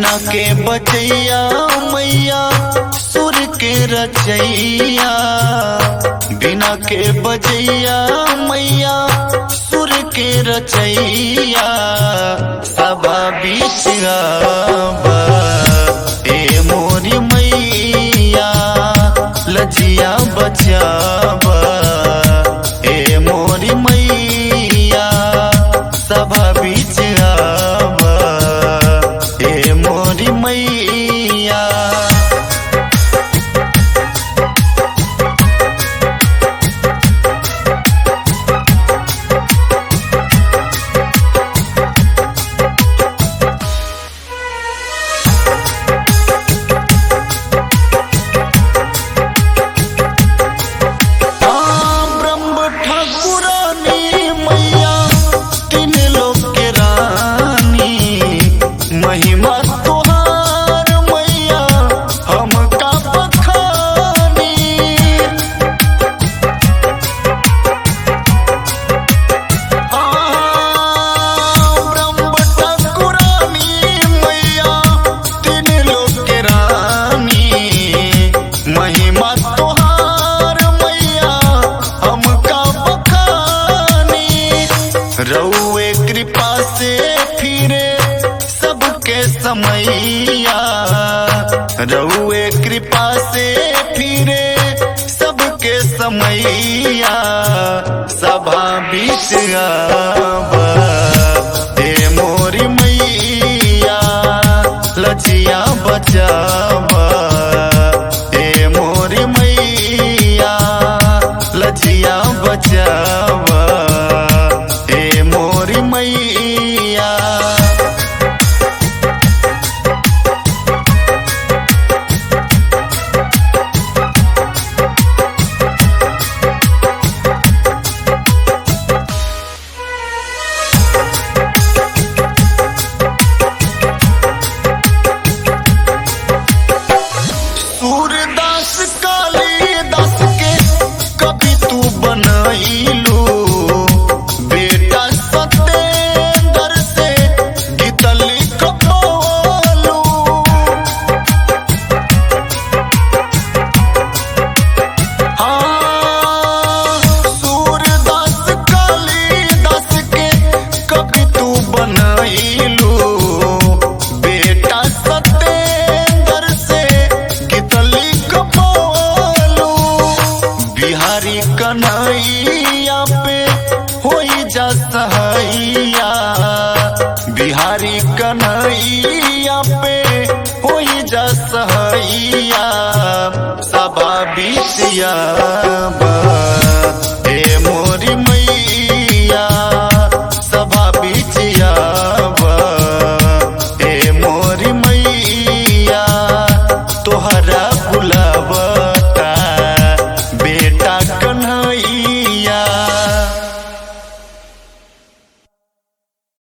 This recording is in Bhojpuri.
बिना के बचैया मैया सुर के रचैया बिना के बजैया मैया सुर के रचैया सभा बीच आवा ए मोरी मैया लजिया बचावा ए मोरी मैया सभा बीच आवा ए मोरी मैया ब्रह्म ठाकुरानी मैया तीन लोक के रानी महिमा तोहार मैया हमका बखानी ब्रह्म ठाकुरानी मैया तीन लोक के रानी महिमा तोहार मैया हमका बखानी रउए कृपा से फिरे सबके समैया रउए कृपा से फिरे सबके समैया सभा बीच आवा हे मोरी मैया लचिया बचावा हे मोरी मैया लचिया बचावा हे मोरी मैया सूरदास कालिदास के कभी तू बनैलू बेटा सतेंद्र से गीत लिखबोलू हाँ, सूरदास कालिदास के कभी तू बनैलू बेटा सतेंद्र से गीत लिखबोलू बिहारी कन्हैया पे होई जा सहैया बिहारी कन्हैया पे होई जा सहैया सभा बीच आवा